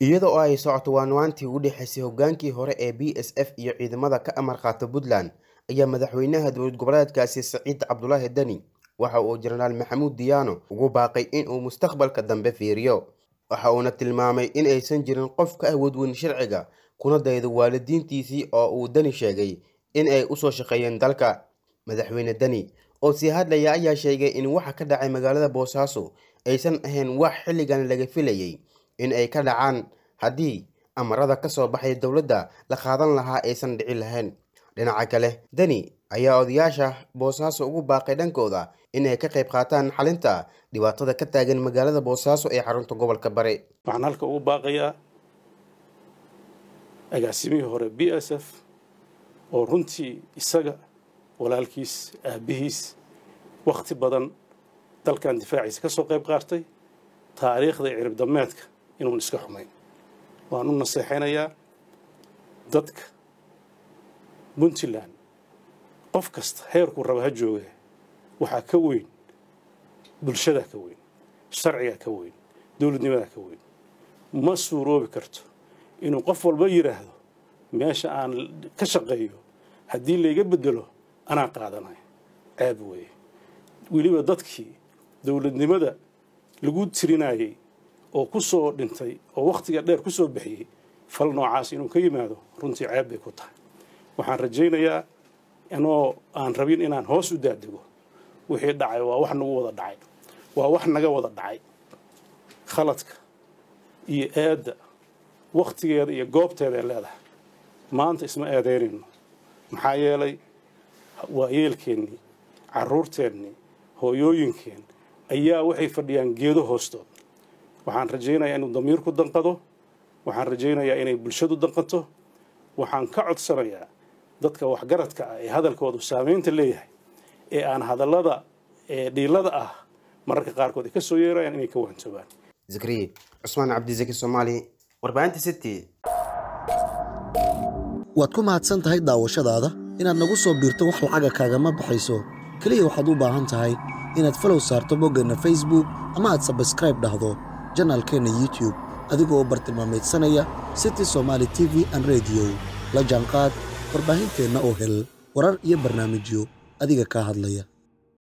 iyada oo ay socoto waanwaantii u dhexaysay hogaankii hore ee b s f iyo ciidamada ka amar qaata puntland ayaa madaxweynaha dowlad goboleedkaasi saciid cabdulaahi deni waxa uu jenaraal maxamuud diyaano ugu baaqay in uu mustaqbalka dambe fiiriyo waxa uuna tilmaamay in aysan jirin qof ka awood weyn sharciga kuna daydo waalidiintiisii oo uu deni sheegay in ay usoo shaqeeyeen dalka madaxweyne deni oo sii hadlaya ayaa sheegay in waxa ka dhacay magaalada boosaaso aysan ahayn wax xilligan laga filayay in ay ka dhacaan haddii amarada ka soo baxay dowladda la qaadan lahaa aysan dhici lahayn dhinaca kale deni ayaa odayaasha boosaaso ugu baaqay dhankooda in ay ka qayb qaataan xalinta dhibaatada ka taagan magaalada boosaaso ee xarunta gobolka bari waxaan halka ugu baaqayaa agaasimihii hore b s f oo runtii isaga walaalkiis aabbihiis wakhti badan dalkan difaaciisa ka soo qayb qaatay taariikhda iyo cirib dameedka inuun iska xumayn waan u naseexaynayaa dadka puntland qof kasta heerkuu raba ha jooga waxaa ka weyn bulshadaa ka weyn sharcigaa ka weyn dowladnimadaa ka weyn ma suuroobi karto inuu qof walba yidhaahdo meesha aan ka shaqeeyo haddii layga bedelo anaa qaadanayo ceeb weeye weliba dadkii dowladnimada lagu tirinayay oo ku soo dhintay oo wakhtiga dheer ku soo bixiyey fal noocaas inuu ka yimaado runtii ceeb bay ku tahay waxaan rajaynayaa inoo aan rabin inaan hoos u daadego wixii dhacay waa wax nagu wada dhacay waa wax naga wada dhacay khaladka iyo eedda wakhtigeeda iyo goobteeda ay leedahay maanta isma eedaynayno maxaa yeelay waayeelkeennii carruurteennii hooyooyinkeen ayaa waxay fadhiyaan geedo hoostood waxaan rajaynayaa inuu damiirku danqado waxaan rajaynayaa inay bulshadu danqato waxaan ka codsanayaa dadka waxgaradka ah ee hadalkoodu saamaynta leeyahay ee aan hadallada ee dhiilada ah mararka qaarkood ay ka soo yeerayaan inay ka waantoobaan zakriye cusmaan cabdisaki soomaali warbaahinta city waad ku mahadsan tahay daawashadaada inaad nagu soo biirto wax lacaga kaagama baxayso keliya waxaad u baahan tahay inaad falow saarto boggeenna facebook ama aad sabskraib dhahdo janaalkeenna youtube adigoo bartilmaamaydsanaya city somaali t v an rediyo la jaanqaad warbaahinteenna oo hel warar iyo barnaamijyo adiga kaa hadlaya